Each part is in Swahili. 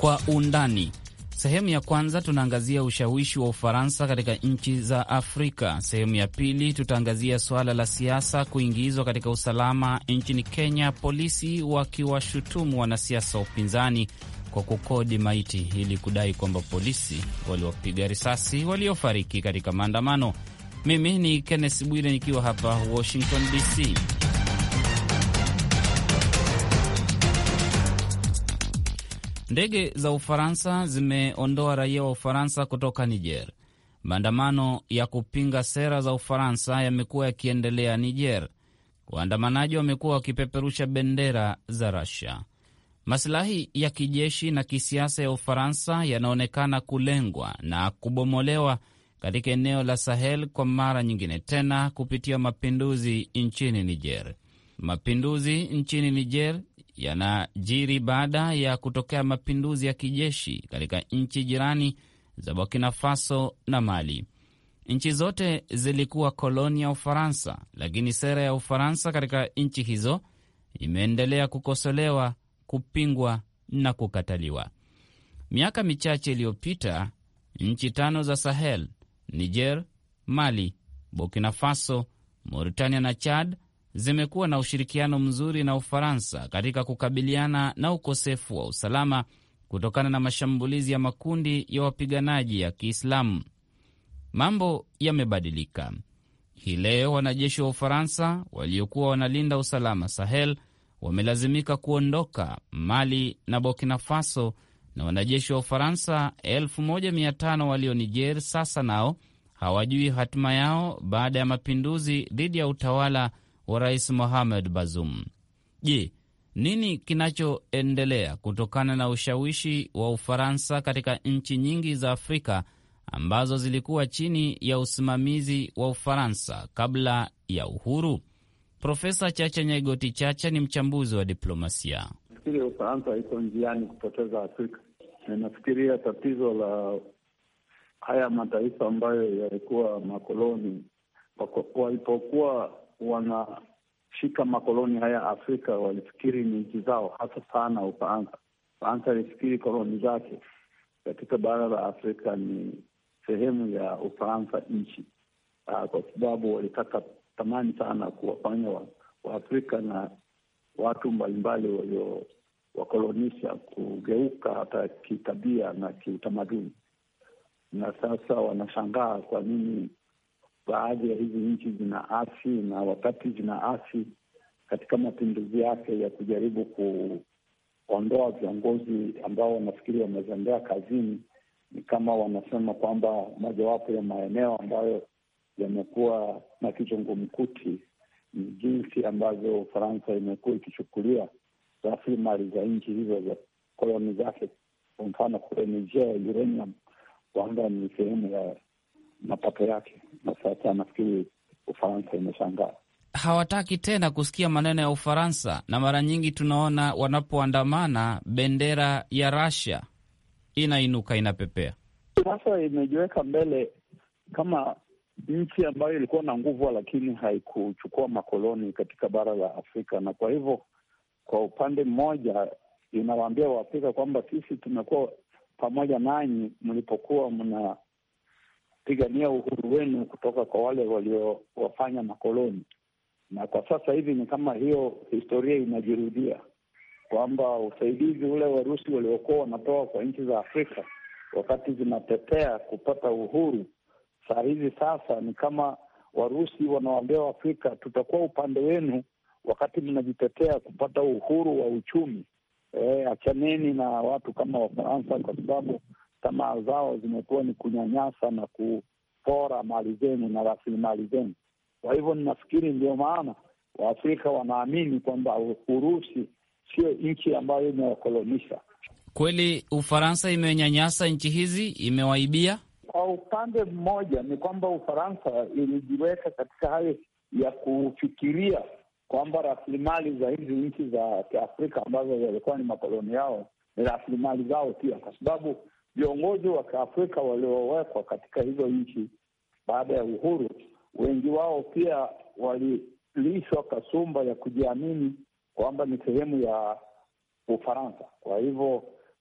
Kwa undani. Sehemu ya kwanza tunaangazia ushawishi wa Ufaransa katika nchi za Afrika. Sehemu ya pili tutaangazia suala la siasa kuingizwa katika usalama nchini Kenya, polisi wakiwashutumu wanasiasa wa upinzani kwa kukodi maiti ili kudai kwamba polisi waliwapiga risasi waliofariki katika maandamano. Mimi ni Kenneth Bwire nikiwa hapa Washington DC. Ndege za Ufaransa zimeondoa raia wa Ufaransa kutoka Niger. Maandamano ya kupinga sera za Ufaransa yamekuwa yakiendelea Niger. Waandamanaji wamekuwa wakipeperusha bendera za Russia. Masilahi ya kijeshi na kisiasa ya Ufaransa yanaonekana kulengwa na kubomolewa katika eneo la Sahel kwa mara nyingine tena kupitia mapinduzi nchini Niger. Mapinduzi nchini Niger yanajiri baada ya kutokea mapinduzi ya kijeshi katika nchi jirani za Burkina Faso na Mali. Nchi zote zilikuwa koloni ya Ufaransa, lakini sera ya Ufaransa katika nchi hizo imeendelea kukosolewa, kupingwa na kukataliwa. Miaka michache iliyopita, nchi tano za Sahel, Niger, Mali, Burkina Faso, Mauritania na Chad zimekuwa na ushirikiano mzuri na Ufaransa katika kukabiliana na ukosefu wa usalama kutokana na mashambulizi ya makundi ya wapiganaji ya Kiislamu. Mambo yamebadilika hii leo. Wanajeshi wa Ufaransa waliokuwa wanalinda usalama Sahel wamelazimika kuondoka Mali na Burkina Faso, na wanajeshi wa Ufaransa 1500 walio Niger sasa nao hawajui hatima yao baada ya mapinduzi dhidi ya utawala wa Rais Mohamed Bazoum. Je, nini kinachoendelea kutokana na ushawishi wa Ufaransa katika nchi nyingi za Afrika ambazo zilikuwa chini ya usimamizi wa Ufaransa kabla ya uhuru? Profesa Chacha Nyaigoti Chacha ni mchambuzi wa diplomasia. Nafikiri Ufaransa iko njiani kupoteza Afrika. Nafikiria tatizo la haya mataifa ambayo yalikuwa makoloni walipokuwa wanashika makoloni haya Afrika walifikiri ni nchi zao, hasa sana Ufaransa. Ufaransa alifikiri koloni zake katika bara la Afrika ni sehemu ya Ufaransa nchi, kwa sababu walitaka tamani sana kuwafanya Waafrika wa na watu mbalimbali waliowakolonisha kugeuka hata kitabia na kiutamaduni, na sasa wanashangaa kwa nini baadhi ya hizi nchi zina asi na wakati zina asi katika mapinduzi yake ya kujaribu kuondoa viongozi ambao wanafikiri wamezembea kazini, ni kama wanasema kwamba mojawapo ya maeneo ambayo yamekuwa na kizungumkuti ni jinsi ambavyo Ufaransa imekuwa ikichukulia rasilimali za nchi hizo za koloni zake. Kwa mfano kule Niger, uranium kwamba ni sehemu ya mapato yake, na sasa nafikiri Ufaransa imeshangaa, hawataki tena kusikia maneno ya Ufaransa, na mara nyingi tunaona wanapoandamana bendera ya Russia inainuka inapepea. Sasa imejiweka mbele kama nchi ambayo ilikuwa na nguvu, lakini haikuchukua makoloni katika bara la Afrika, na kwa hivyo, kwa upande mmoja inawaambia Waafrika kwamba sisi tumekuwa pamoja nanyi mlipokuwa mna pigania uhuru wenu kutoka kwa wale waliowafanya makoloni. Na kwa sasa hivi ni kama hiyo historia inajirudia, kwamba usaidizi ule Warusi waliokuwa wanatoa kwa nchi za Afrika wakati zinatetea kupata uhuru, saa hizi sasa ni kama Warusi wanawaambia Waafrika, tutakuwa upande wenu wakati mnajitetea kupata uhuru wa uchumi. E, achaneni na watu kama Wafaransa kwa sababu tamaa zao zimekuwa ni kunyanyasa na kupora mali zenu na rasilimali zenu. Kwa hivyo ninafikiri ndio maana Waafrika wanaamini kwamba Urusi sio nchi ambayo imewakolonisha. Kweli Ufaransa imenyanyasa nchi hizi, imewaibia. Kwa upande mmoja ni kwamba Ufaransa ilijiweka katika hali ya kufikiria kwamba rasilimali za hizi nchi za Kiafrika ambazo zilikuwa ni makoloni yao ni rasilimali zao pia, kwa sababu viongozi wa Kiafrika waliowekwa katika hizo nchi baada ya uhuru, wengi wao pia walilishwa kasumba ya kujiamini kwamba ni sehemu ya Ufaransa. Kwa hivyo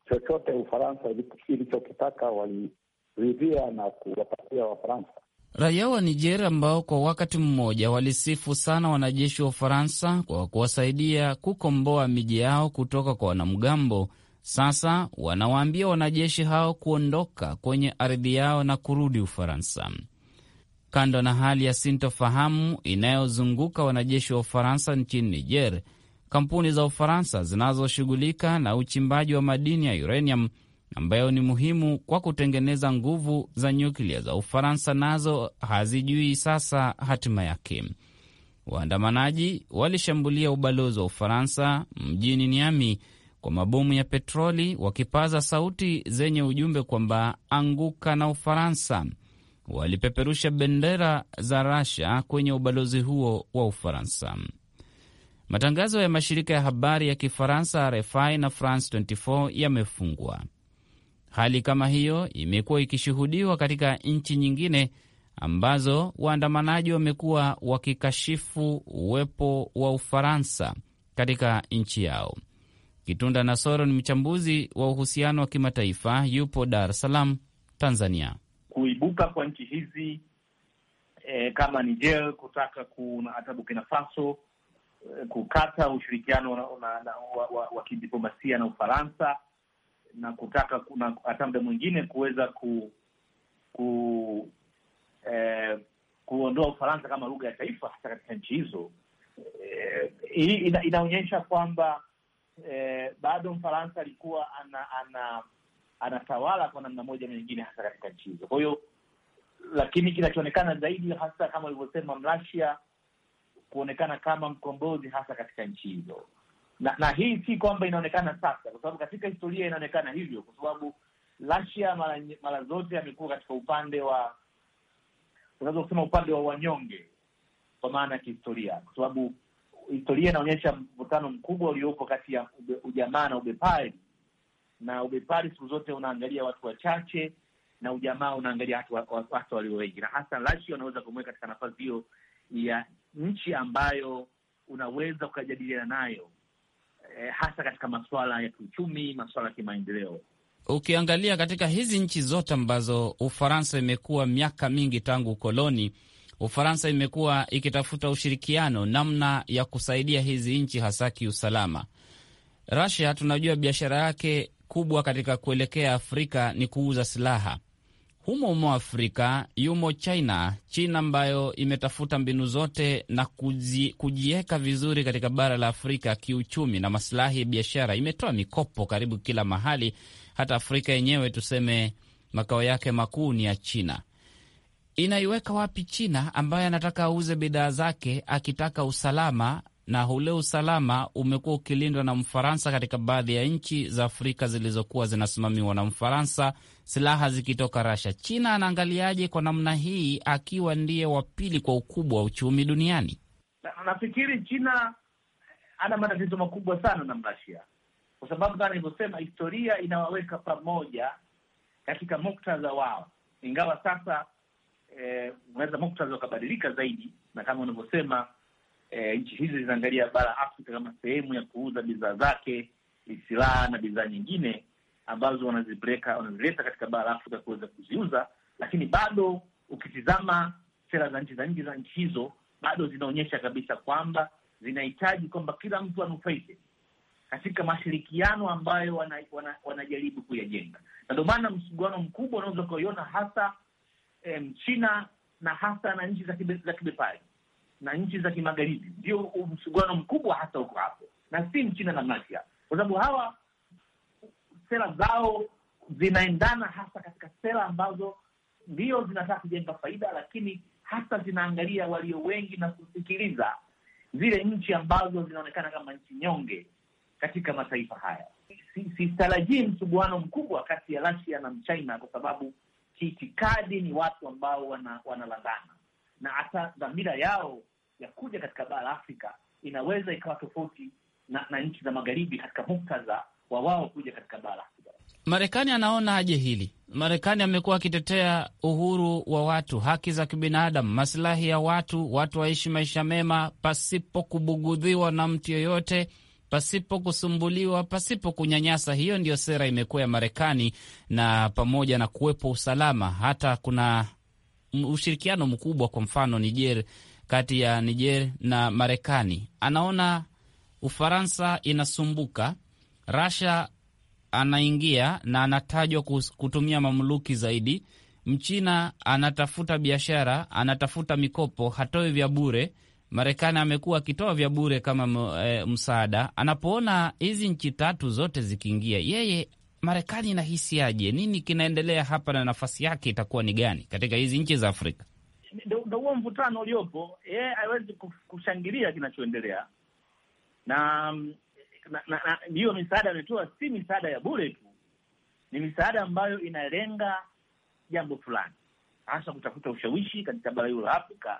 chochote Ufaransa ilichokitaka waliridhia na kuwapatia Wafaransa. Raia wa Niger ambao kwa wakati mmoja walisifu sana wanajeshi wa Ufaransa kwa kuwasaidia kukomboa miji yao kutoka kwa wanamgambo, sasa wanawaambia wanajeshi hao kuondoka kwenye ardhi yao na kurudi Ufaransa. Kando na hali ya sintofahamu inayozunguka wanajeshi wa Ufaransa nchini Niger, kampuni za Ufaransa zinazoshughulika na uchimbaji wa madini ya uranium ambayo ni muhimu kwa kutengeneza nguvu za nyuklia za Ufaransa nazo hazijui sasa hatima yake. Waandamanaji walishambulia ubalozi wa Ufaransa mjini Niami kwa mabomu ya petroli, wakipaza sauti zenye ujumbe kwamba anguka na Ufaransa. Walipeperusha bendera za Rasha kwenye ubalozi huo wa Ufaransa. Matangazo ya mashirika ya habari ya Kifaransa RFI na France 24 yamefungwa. Hali kama hiyo imekuwa ikishuhudiwa katika nchi nyingine ambazo waandamanaji wamekuwa wakikashifu uwepo wa Ufaransa katika nchi yao. Kitunda Nasoro ni mchambuzi wa uhusiano wa kimataifa, yupo Dar es Salaam, Tanzania. Kuibuka kwa nchi hizi e, kama Niger kutaka kuna hata Burkina Faso e, kukata ushirikiano wa, wa, wa, wa kidiplomasia na Ufaransa na kutaka kuna hata muda mwingine kuweza ku, ku eh, kuondoa Ufaransa kama lugha ya taifa hasa katika nchi hizo. Eh, hii ina, inaonyesha kwamba eh, bado Mfaransa alikuwa ana, ana anatawala kwa namna moja na nyingine hasa katika nchi hizo. Kwa hiyo, lakini kinachoonekana zaidi hasa kama ulivyosema Mrasia kuonekana kama mkombozi hasa katika nchi hizo na na hii si kwamba inaonekana sasa, kwa sababu katika historia inaonekana hivyo, kwa sababu Russia mara mara zote amekuwa katika upande wa unaweza kusema upande wa wanyonge, kwa maana ya kihistoria, kwa sababu historia inaonyesha mvutano mkubwa uliopo kati ya ube, ujamaa na ubepari, na ubepari siku zote unaangalia watu wachache na ujamaa unaangalia watu, watu walio wengi, na hasa Russia unaweza kumweka katika nafasi hiyo ya nchi ambayo unaweza ukajadiliana nayo Eh, hasa katika masuala ya kiuchumi, masuala ya kimaendeleo. Ukiangalia katika hizi nchi zote ambazo Ufaransa imekuwa miaka mingi tangu ukoloni, Ufaransa imekuwa ikitafuta ushirikiano, namna ya kusaidia hizi nchi hasa kiusalama. Russia tunajua biashara yake kubwa katika kuelekea Afrika ni kuuza silaha. Humo humo Afrika yumo China, China ambayo imetafuta mbinu zote na kujiweka vizuri katika bara la Afrika kiuchumi na masilahi ya biashara. Imetoa mikopo karibu kila mahali, hata Afrika yenyewe tuseme makao yake makuu ni ya China. Inaiweka wapi China ambaye anataka auze bidhaa zake akitaka usalama na ule usalama umekuwa ukilindwa na Mfaransa katika baadhi ya nchi za Afrika zilizokuwa zinasimamiwa na Mfaransa, silaha zikitoka Rasha. China anaangaliaje kwa namna hii, akiwa ndiye wa pili kwa ukubwa wa uchumi duniani? Na, nafikiri China ana matatizo makubwa sana na Rasia kwa sababu kama nilivyosema, historia inawaweka pamoja katika muktadha wao, ingawa sasa unaweza eh, muktadha ukabadilika zaidi, na kama unavyosema E, nchi hizi zinaangalia bara Afrika kama sehemu ya kuuza bidhaa zake, silaha na bidhaa nyingine ambazo wanazipeleka wanazileta katika bara Afrika kuweza kuziuza, lakini bado ukitizama sera za nchi za nje za nchi hizo bado zinaonyesha kabisa kwamba zinahitaji kwamba kila mtu anufaike katika mashirikiano ambayo wanajaribu wana, wana kuyajenga, na ndio maana msuguano mkubwa unaweza ukaiona hasa em, China na hasa na nchi za kibepari na nchi za kimagharibi ndio msuguano mkubwa hasa uko hapo, na si Mchina na Russia, kwa sababu hawa sera zao zinaendana hasa katika sera ambazo ndio zinataka kujenga faida, lakini hasa zinaangalia walio wengi na kusikiliza zile nchi ambazo zinaonekana kama nchi nyonge katika mataifa haya. Sitarajii si msuguano mkubwa kati ya Russia na China kwa sababu kiitikadi ni watu ambao wana wanalandana na hata dhamira yao ya kuja katika bara la Afrika inaweza ikawa tofauti na, na nchi za magharibi katika muktadha wa wao kuja katika bara la Afrika. Marekani anaona aje hili? Marekani amekuwa akitetea uhuru wa watu, haki za kibinadamu, masilahi ya watu, watu waishi maisha mema pasipo kubugudhiwa na mtu yoyote, pasipo kusumbuliwa, pasipo kunyanyasa. Hiyo ndio sera imekuwa ya Marekani, na pamoja na kuwepo usalama, hata kuna ushirikiano mkubwa, kwa mfano Niger, kati ya Niger na Marekani. Anaona Ufaransa inasumbuka, Rasha anaingia na anatajwa kutumia mamluki zaidi. Mchina anatafuta biashara, anatafuta mikopo, hatoi vya bure. Marekani amekuwa akitoa vya bure kama e, msaada. Anapoona hizi nchi tatu zote zikiingia, yeye Marekani inahisiaje? Nini kinaendelea hapa na nafasi yake itakuwa ni gani katika hizi nchi za Afrika? Ndo huo mvutano uliopo. Yeye hawezi kushangilia kinachoendelea na hiyo misaada ametoa, si misaada ya bure tu, ni misaada ambayo inalenga jambo fulani, hasa kutafuta ushawishi katika bara hilo la Afrika.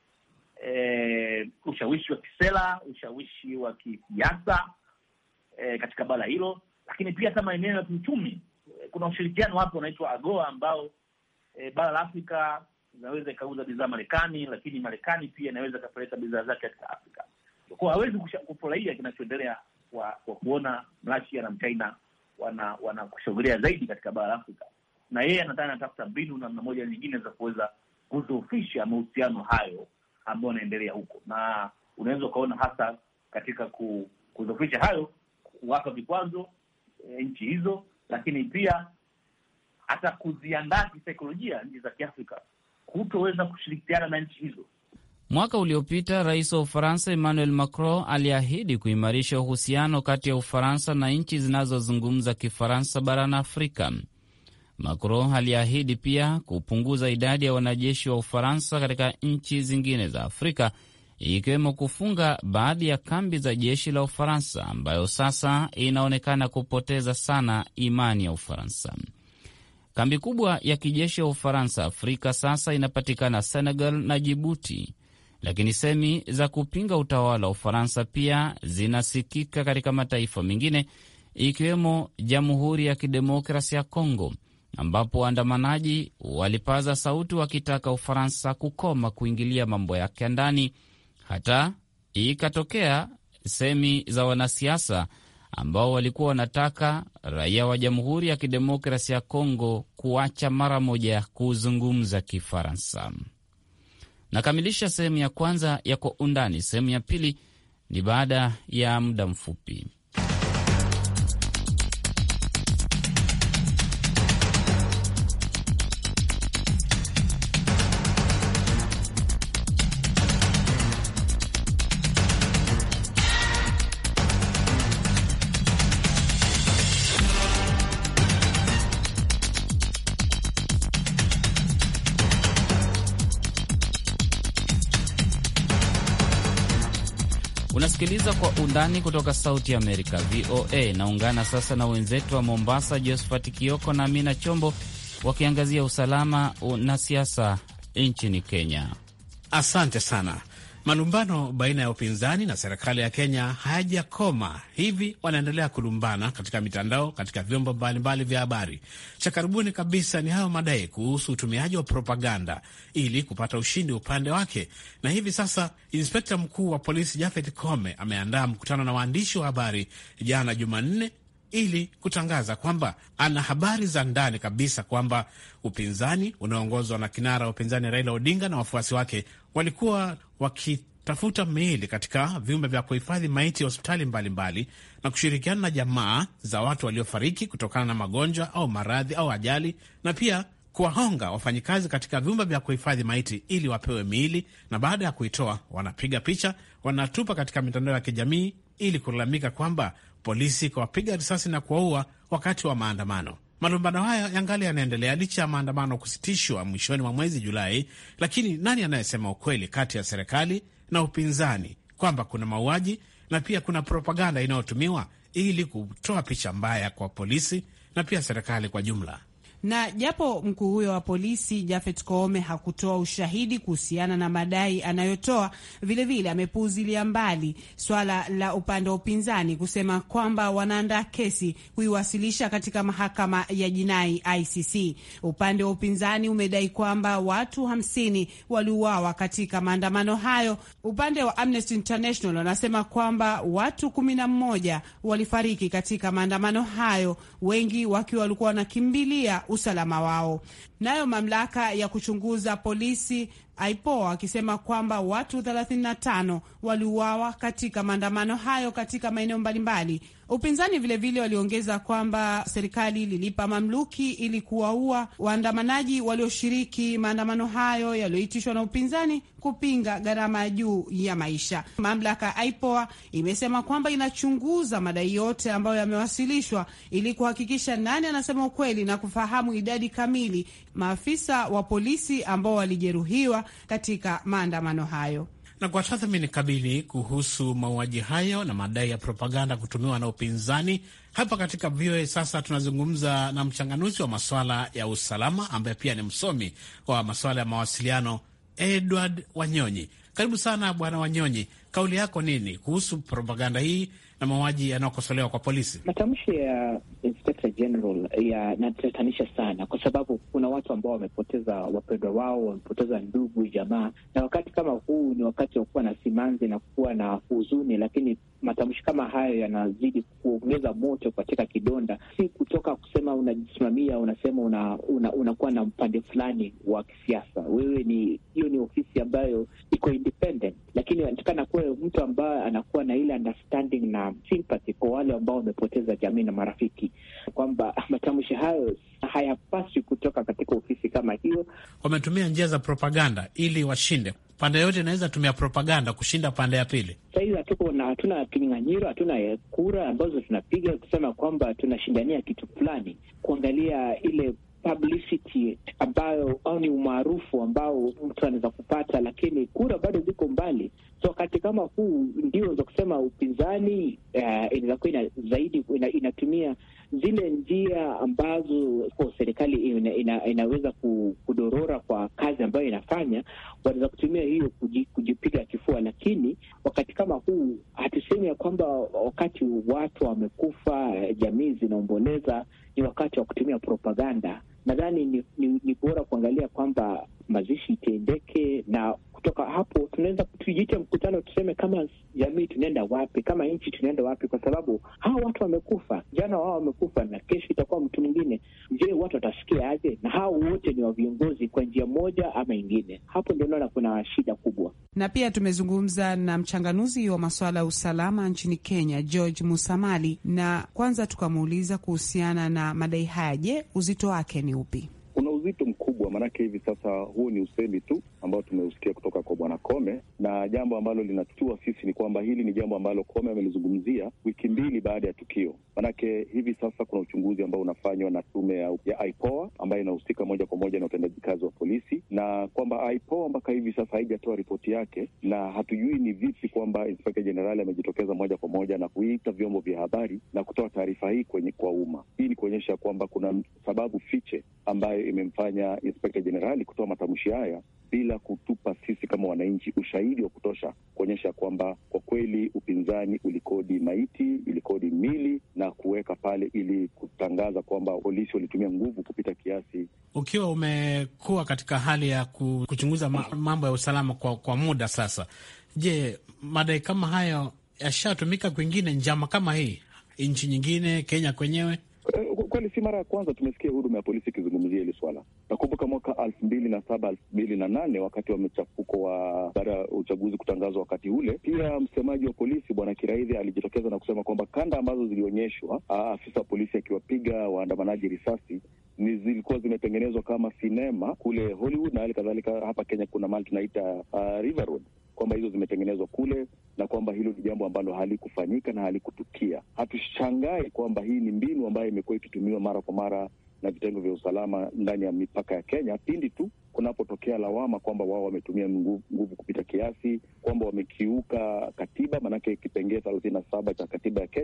E, ushawishi wa kisera, ushawishi wa kisiasa e, katika bara hilo, lakini pia hata maeneo ya kiuchumi. Kuna ushirikiano hapo unaitwa AGOA ambao e, bara la Afrika inaweza ikauza bidhaa Marekani, lakini Marekani pia inaweza ikapeleka bidhaa zake katika Afrika. Kwa hawezi kufurahia kinachoendelea kwa, kwa kuona Russia na China wana wanakushambulia zaidi katika bara la Afrika, na yeye anataka anatafuta mbinu namna moja nyingine za kuweza kudhoofisha mahusiano hayo ambayo yanaendelea huko, na unaweza ukaona hasa katika kudhoofisha hayo, kuwapa vikwazo e, nchi hizo, lakini pia hata kuziandaa kisaikolojia nchi za Kiafrika kutoweza kushirikiana na nchi hizo. Mwaka uliopita rais wa Ufaransa Emmanuel Macron aliahidi kuimarisha uhusiano kati ya Ufaransa na nchi zinazozungumza Kifaransa barani Afrika. Macron aliahidi pia kupunguza idadi ya wanajeshi wa Ufaransa katika nchi zingine za Afrika, ikiwemo kufunga baadhi ya kambi za jeshi la Ufaransa ambayo sasa inaonekana kupoteza sana imani ya Ufaransa. Kambi kubwa ya kijeshi ya Ufaransa Afrika sasa inapatikana Senegal na Jibuti, lakini semi za kupinga utawala wa Ufaransa pia zinasikika katika mataifa mengine ikiwemo Jamhuri ya Kidemokrasi ya Kongo, ambapo waandamanaji walipaza sauti wakitaka Ufaransa kukoma kuingilia mambo yake ya ndani. Hata ikatokea semi za wanasiasa ambao walikuwa wanataka raia wa Jamhuri ya Kidemokrasi ya Kongo kuacha mara moja kuzungumza Kifaransa. Nakamilisha sehemu ya kwanza ya Kwa Undani. Sehemu ya pili ni baada ya muda mfupi. Unasikiliza Kwa Undani kutoka Sauti ya Amerika, VOA. Naungana sasa na wenzetu wa Mombasa, Josphat Kioko na Amina Chombo, wakiangazia usalama na siasa nchini Kenya. Asante sana. Malumbano baina ya upinzani na serikali ya Kenya hayajakoma, hivi wanaendelea kulumbana katika mitandao, katika vyombo mbalimbali vya habari. Cha karibuni kabisa ni hayo madai kuhusu utumiaji wa propaganda ili kupata ushindi upande wake, na hivi sasa inspekta mkuu wa polisi Japhet Kome ameandaa mkutano na waandishi wa habari jana Jumanne ili kutangaza kwamba ana habari za ndani kabisa kwamba upinzani unaoongozwa na kinara wa upinzani Raila Odinga na wafuasi wake walikuwa wakitafuta miili katika vyumba vya kuhifadhi maiti ya hospitali mbalimbali na kushirikiana na jamaa za watu waliofariki kutokana na magonjwa au maradhi au ajali, na pia kuwahonga wafanyikazi katika vyumba vya kuhifadhi maiti ili wapewe miili, na baada ya kuitoa wanapiga picha, wanatupa katika mitandao ya kijamii ili kulalamika kwamba polisi kuwapiga risasi na kuwaua wakati wa maandamano. Malumbano haya yangali yanaendelea licha ya maandamano kusitishwa mwishoni mwa mwezi Julai. Lakini nani anayesema ukweli kati ya serikali na upinzani kwamba kuna mauaji na pia kuna propaganda inayotumiwa ili kutoa picha mbaya kwa polisi na pia serikali kwa jumla? Na japo mkuu huyo wa polisi Jafet Koome hakutoa ushahidi kuhusiana na madai anayotoa, vilevile amepuuzilia mbali swala la upande wa upinzani kusema kwamba wanaandaa kesi kuiwasilisha katika mahakama ya jinai ICC. Upande wa upinzani umedai kwamba watu hamsini waliuawa katika maandamano hayo. Upande wa Amnesty International wanasema kwamba watu kumi na mmoja walifariki katika maandamano hayo, wengi wakiwa walikuwa wanakimbilia usalama wao. Nayo mamlaka ya kuchunguza polisi IPOA akisema kwamba watu 35 waliuawa katika maandamano hayo katika maeneo mbalimbali. Upinzani vilevile waliongeza kwamba serikali ililipa mamluki ili kuwaua waandamanaji walioshiriki maandamano hayo yaliyoitishwa na upinzani kupinga gharama ya juu ya maisha. Mamlaka ya IPOA imesema kwamba inachunguza madai yote ambayo yamewasilishwa ili kuhakikisha nani anasema ukweli na kufahamu idadi kamili maafisa wa polisi ambao walijeruhiwa katika maandamano hayo na kwa tathmini kamili kuhusu mauaji hayo na madai ya propaganda kutumiwa na upinzani hapa katika VOA. Sasa tunazungumza na mchanganuzi wa masuala ya usalama ambaye pia ni msomi wa masuala ya mawasiliano, Edward Wanyonyi. Karibu sana Bwana Wanyonyi, kauli yako nini kuhusu propaganda hii na mauaji yanayokosolewa kwa polisi? Matamshi ya Inspector General yanatatanisha sana, kwa sababu kuna watu ambao wamepoteza wapendwa wao, wamepoteza ndugu, jamaa, na wakati kama huu ni wakati wa kuwa na simanzi na kuwa na huzuni, lakini matamshi kama hayo yanazidi kuongeza moto katika kidonda. Si kutoka kusema unajisimamia, unasema unakuwa una, una na mpande fulani wa kisiasa. Wewe ni hiyo ni ofisi ambayo iko independent, lakini anatakana kuwe mtu ambaye anakuwa na ile understanding na sympathy kwa wale ambao wamepoteza jamii na marafiki, kwamba matamshi hayo hayapaswi kutoka katika ofisi kama hiyo. Wametumia njia za propaganda ili washinde pande yote, inaweza tumia propaganda kushinda pande ya pili. Sahizi hatuko na hatuna kinyang'anyiro, hatuna kura ambazo tunapiga kusema kwamba tunashindania kitu fulani, kuangalia ile publicity ambayo au ni umaarufu ambao mtu anaweza kupata, lakini kura bado ziko mbali. So wakati kama huu ndio za kusema upinzani uh, inaweza kuwa ina, zaidi ina, inatumia zile njia ambazo serikali ina, ina, inaweza kudorora kwa kazi ambayo inafanya, wanaweza kutumia hiyo kujipiga kifua. Lakini wakati kama huu hatusemi ya kwamba wakati watu wamekufa, jamii zinaomboleza, ni wakati wa kutumia propaganda. Nadhani ni, ni, ni bora kuangalia kwamba mazishi itendeke, na kutoka hapo tunaweza tujiite mkutano, tuseme kama jamii tunaenda wapi, kama nchi tunaenda wapi, kwa sababu hawa watu wamekufa, jana wao wamekufa na kesho itakuwa mtu mwingine. Je, watu watasikia aje? Na hao wote ni wa viongozi kwa njia moja ama ingine. Hapo ndio naona kuna shida kubwa. Na pia tumezungumza na mchanganuzi wa masuala ya usalama nchini Kenya, George Musamali, na kwanza tukamuuliza kuhusiana na madai haya. Je, uzito wake ni upi? Kuna uzito mkubwa, maanake hivi sasa huu ni usemi tu ambao tumeusikia kutoka kwa bwana Kome, na jambo ambalo linatutua sisi ni kwamba hili ni jambo ambalo Kome amelizungumzia wiki mbili baada ya tukio. Maanake hivi sasa kuna uchunguzi ambao unafanywa na tume ya, ya IPOA ambayo inahusika moja kwa moja na utendaji kazi wa polisi, na kwamba IPOA mpaka hivi sasa haijatoa ripoti yake, na hatujui ni vipi kwamba Inspekta Jenerali amejitokeza moja kwa moja na kuita vyombo vya habari na kutoa taarifa hii kwenye kwa umma. Hii ni kuonyesha kwamba kuna sababu fiche ambayo imemfanya Inspekta Jenerali kutoa matamshi haya bila kutupa sisi kama wananchi ushahidi wa kutosha kuonyesha kwamba kwa kweli upinzani ulikodi maiti, ilikodi mili na kuweka pale ili kutangaza kwamba polisi walitumia nguvu kupita kiasi. Ukiwa umekuwa katika hali ya kuchunguza mambo ya usalama kwa, kwa muda sasa, je, madai kama hayo yashatumika kwingine, njama kama hii nchi nyingine, Kenya kwenyewe? Kweli si mara ya kwanza tumesikia huduma ya polisi ikizungumzia hili swala. Nakumbuka mwaka elfu mbili na saba elfu mbili na nane wakati wa mchafuko wa baada ya uchaguzi kutangazwa wakati ule, pia msemaji wa polisi bwana Kiraidhi alijitokeza na kusema kwamba kanda ambazo zilionyeshwa afisa wa polisi akiwapiga waandamanaji risasi ni zilikuwa zimetengenezwa kama sinema kule Hollywood na hali kadhalika. Hapa Kenya kuna mahali tunaita uh, River Road kwamba hizo zimetengenezwa kule na kwamba hilo ni jambo ambalo halikufanyika na halikutukia. Hatushangai kwamba hii ni mbinu ambayo imekuwa ikitumiwa mara kwa mara na vitengo vya usalama ndani ya mipaka ya Kenya pindi tu kunapotokea lawama kwamba wao wametumia nguvu, nguvu kupita kiasi, kwamba wamekiuka katiba. Maanake kipengee thelathini na saba cha katiba ya Kenya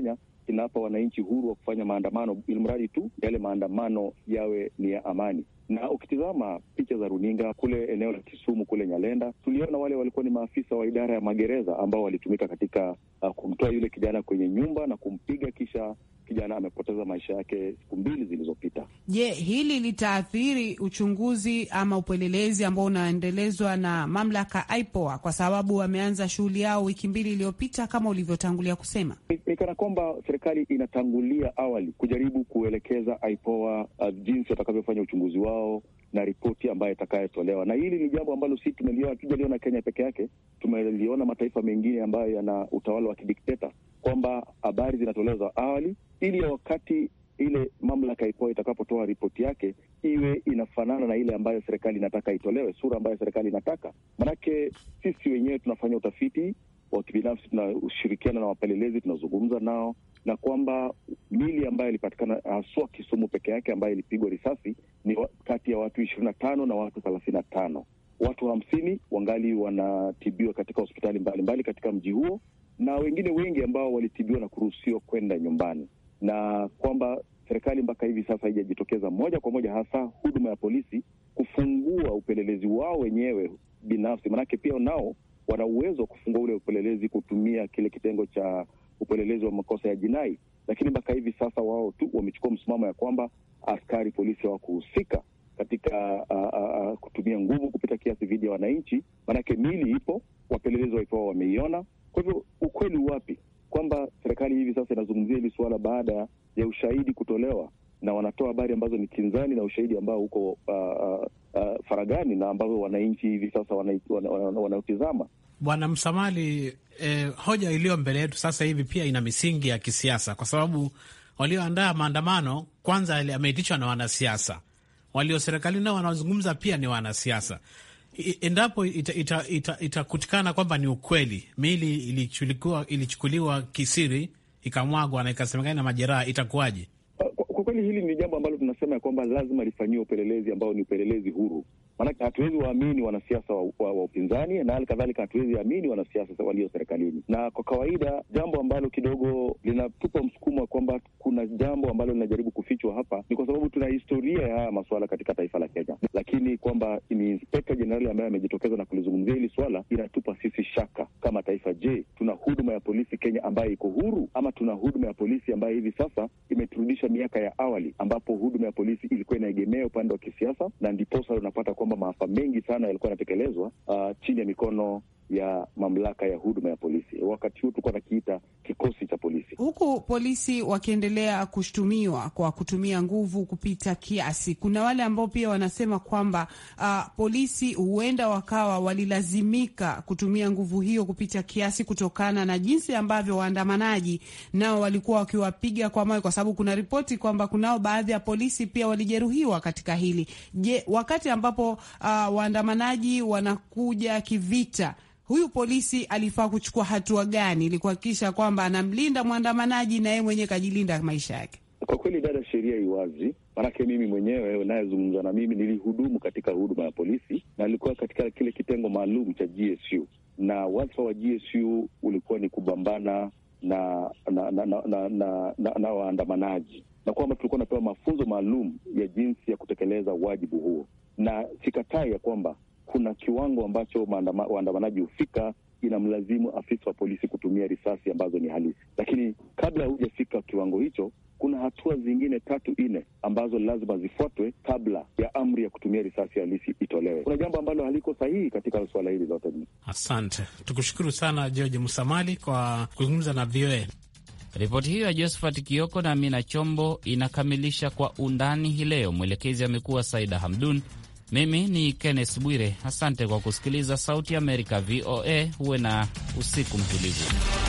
inawapa wananchi huru wa kufanya maandamano, ili mradi tu yale maandamano yawe ni ya amani. Na ukitizama picha za runinga kule eneo la Kisumu kule Nyalenda, tuliona wale walikuwa ni maafisa wa idara ya magereza ambao walitumika katika uh, kumtoa yule kijana kwenye nyumba na kumpiga, kisha kijana amepoteza maisha yake siku mbili zilizopita. Je, hili litaathiri uchunguzi ama upelelezi ambao unaendelezwa na mamlaka IPOA kwa sababu wameanza shughuli yao wiki mbili iliyopita kama ulivyotangulia kusema? Ni kana kwamba serikali inatangulia awali kujaribu kuelekeza IPOA uh, jinsi watakavyofanya uchunguzi wao na ripoti ambayo itakayotolewa. Na hili ni jambo ambalo si tumeliona, tujaliona Kenya peke yake, tumeliona mataifa mengine ambayo yana utawala wa kidikteta, kwamba habari zinatolewa za awali ili ya wakati ile mamlaka IPOA itakapotoa ripoti yake iwe inafanana na ile ambayo serikali inataka itolewe, sura ambayo serikali inataka. Manake sisi wenyewe tunafanya utafiti wa kibinafsi, tunashirikiana na wapelelezi, tunazungumza nao, na kwamba mili ambayo ilipatikana haswa Kisumu peke yake ambayo ilipigwa risasi ni kati ya watu ishirini na tano na watu thelathini na tano. Watu hamsini wangali wanatibiwa katika hospitali mbalimbali mbali katika mji huo, na wengine wengi ambao walitibiwa na kuruhusiwa kwenda nyumbani, na kwamba serikali mpaka hivi sasa haijajitokeza moja kwa moja, hasa huduma ya polisi kufungua upelelezi wao wenyewe binafsi, manake pia nao wana uwezo wa kufungua ule upelelezi kutumia kile kitengo cha upelelezi wa makosa ya jinai, lakini mpaka hivi sasa wao tu wamechukua msimamo ya kwamba askari polisi hawakuhusika katika uh, uh, kutumia nguvu kupita kiasi dhidi ya wananchi, maanake mili ipo, wapelelezi waipoa wameiona. Kwa hivyo ukweli wapi kwamba serikali hivi sasa inazungumzia hili suala baada ya ushahidi kutolewa, na wanatoa habari ambazo ni kinzani na ushahidi ambao uko uh, uh, uh, faragani na ambavyo wananchi hivi sasa wanautizama wana, wana, wana Bwana Msamali, eh, hoja iliyo mbele yetu sasa hivi pia ina misingi ya kisiasa, kwa sababu walioandaa maandamano kwanza ameitishwa na wanasiasa, walio serikalini nao wanaozungumza pia ni wanasiasa. Endapo itakutikana ita, ita, ita kwamba ni ukweli miili ilichukuliwa, ilichukuliwa kisiri ikamwagwa na ikasemekana na majeraha, itakuwaje? Kwa kweli hili ni jambo ambalo tunasema ya kwamba lazima lifanyiwe upelelezi ambao ni upelelezi huru, maanake hatuwezi waamini wanasiasa wa, wa, wa upinzani na hali kadhalika hatuwezi amini wanasiasa walio serikalini. Na kwa kawaida jambo ambalo kidogo linatupa msukumo wa kwamba kuna jambo ambalo linajaribu kufichwa hapa ni kwa sababu tuna historia ya haya masuala katika taifa la Kenya, lakini kwamba ni inspekta jenerali ambaye amejitokeza na kulizungumzia hili swala inatupa sisi shaka kama taifa. Je, tuna huduma ya polisi Kenya ambayo iko huru ama tuna huduma ya polisi ambayo hivi sasa imeturudisha miaka ya awali ambapo huduma ya polisi ilikuwa inaegemea upande wa kisiasa, na ndiposa unapata kwamba maafa mengi sana yalikuwa yanatekelezwa uh, chini ya mikono ya mamlaka ya huduma ya polisi. Wakati huu tulikuwa nakiita kikosi cha polisi, huku polisi wakiendelea kushutumiwa kwa kutumia nguvu kupita kiasi. Kuna wale ambao pia wanasema kwamba uh, polisi huenda wakawa walilazimika kutumia nguvu hiyo kupita kiasi kutokana na jinsi ambavyo waandamanaji nao walikuwa wakiwapiga kwa mawe, kwa sababu kuna ripoti kwamba kunao baadhi ya polisi pia walijeruhiwa katika hili. Je, wakati ambapo uh, waandamanaji wanakuja kivita huyu polisi alifaa kuchukua hatua gani ili kuhakikisha kwamba anamlinda mwandamanaji na yeye mwenyewe kajilinda maisha yake? Kwa kweli, dada, sheria iwazi, maanake mimi mwenyewe unayezungumza na mimi nilihudumu katika huduma ya polisi na nilikuwa katika kile kitengo maalum cha GSU, na wadhifa wa GSU ulikuwa ni kupambana na na na, na, na, na, na, na waandamanaji, na kwamba tulikuwa napewa mafunzo maalum ya jinsi ya kutekeleza wajibu huo, na sikatai ya kwamba kuna kiwango ambacho waandamanaji hufika inamlazimu afisa wa polisi kutumia risasi ambazo ni halisi, lakini kabla hujafika kiwango hicho, kuna hatua zingine tatu nne ambazo lazima zifuatwe kabla ya amri ya kutumia risasi halisi itolewe. Kuna jambo ambalo haliko sahihi katika suala hili lote. Asante, tukushukuru sana George Musamali kwa kuzungumza na VOA. Ripoti hiyo ya Josephat Kioko na Amina Chombo inakamilisha kwa undani hii leo. Mwelekezi amekuwa Saida Hamdun. Mimi ni Kenneth Bwire, asante kwa kusikiliza Sauti Amerika VOA. Huwe na usiku mtulivu.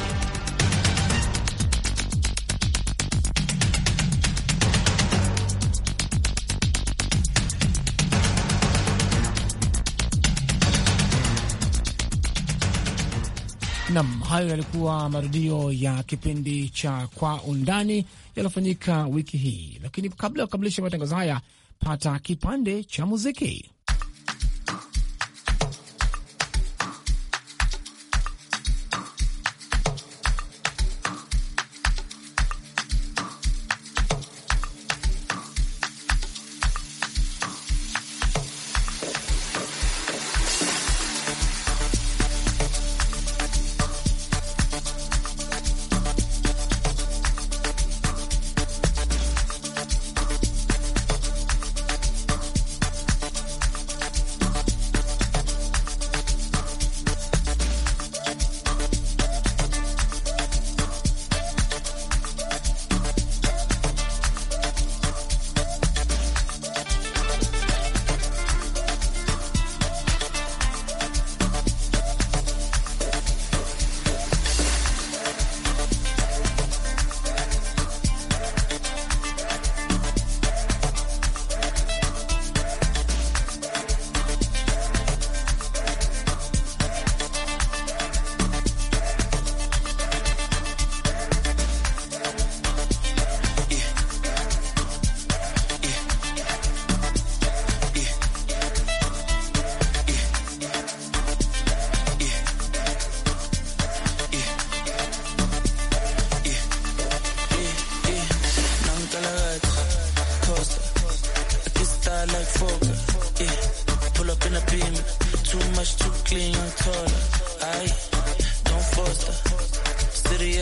Nam, hayo yalikuwa marudio ya kipindi cha Kwa Undani yaliyofanyika wiki hii, lakini kabla ya kukamilisha matangazo haya pata kipande cha muziki.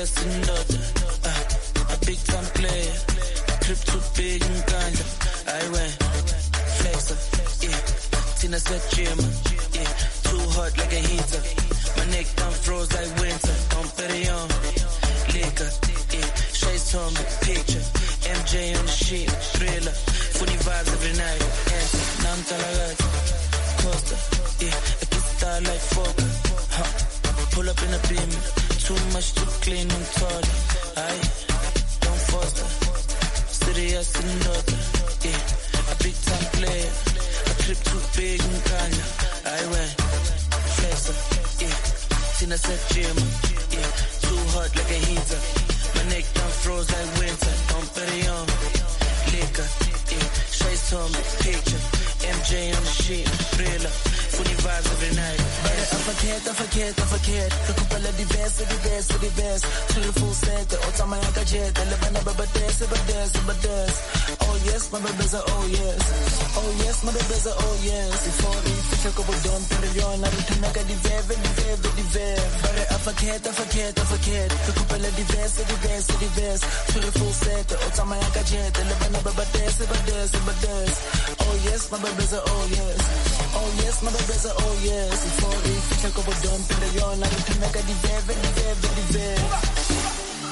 sindoda uh, a big time player trip too big ngikandla ayiwe flexa yeah thina siyajima yeah too hot like a heater my neck down froze like winter don't put it on liquor yeah Shades on me picture MJ on the sheet thriller funny vibes every night answer now I'm talagati Costa yeah a good style like Fokker huh. pull up in a beam too much too clean I'm taller aye don't foster serious and daughter yeah a big time player a trip too big and kanya aye when flexer yeah Tina said gym yeah too hot like a heater my neck down froze like winter don't put it on liquor yeah shades on me picture MJ on the sheet thriller funny vibes every night Bare I forget, I forget, I forget Recupera diverse, diverse, diverse To the full set, otama yaka jet Elevana baba dance, baba dance, baba dance Oh yes, my baby's a oh yes Oh yes, my baby's a oh yes Before we fika ko bodon pero yon Narutana ka diveve, diveve, diveve Bare I forget, I forget, I forget Recupera diverse, diverse, diverse To the full set, otama yaka jet Elevana baba dance, baba dance, baba dance Oh yes, my baby's a oh yes Oh yes, my baby's a oh yes Before we fika ko bodon pero yon Narutana ka diveve, diveve, diveve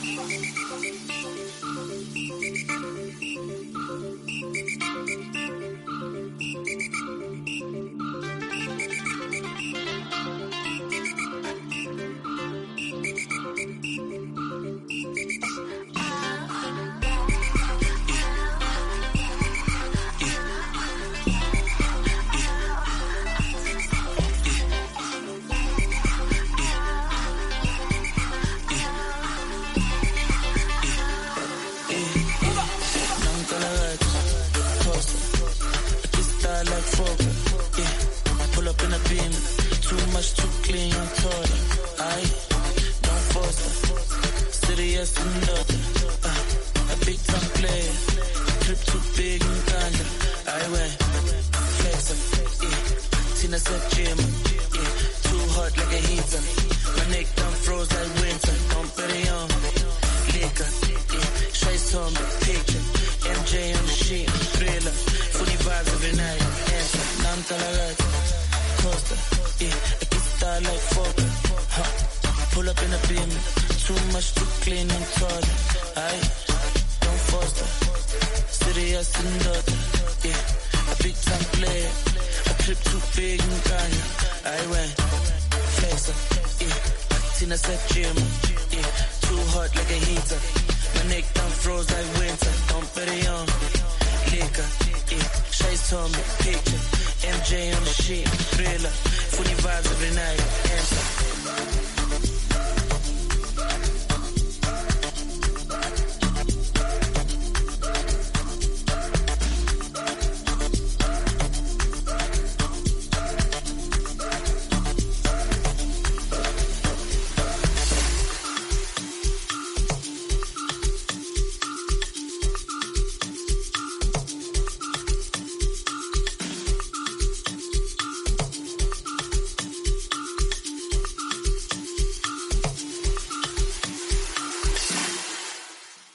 Pull up in a beam, too much, too clean, I'm taller. I don't force her. Serious and daughter. Uh, a big time player. Trip too big and kinda. I went flexer. Yeah. Tina said gym. Yeah. Too hot like a heater. My neck down froze like winter. Don't put it on. Liquor. Yeah. Shades on me, picture. MJ on the sheet. Thriller. Funny vibes every night. Answer. Nam talagati. Costa. Yeah. A big star like Fokker. Huh. Pull up in a beam. Too much, too clean and taller. I don't foster. Serious and daughter. Yeah. A big time player. A trip too big and kanya. I went flexer. Yeah. Tina said gym. Yeah. Too hot like a heater. My neck down froze like winter. Don't put it on. Liquor. Yeah. Shades on me. Picture. MJ on the sheet. Thriller. Funny vibes every night. Answer.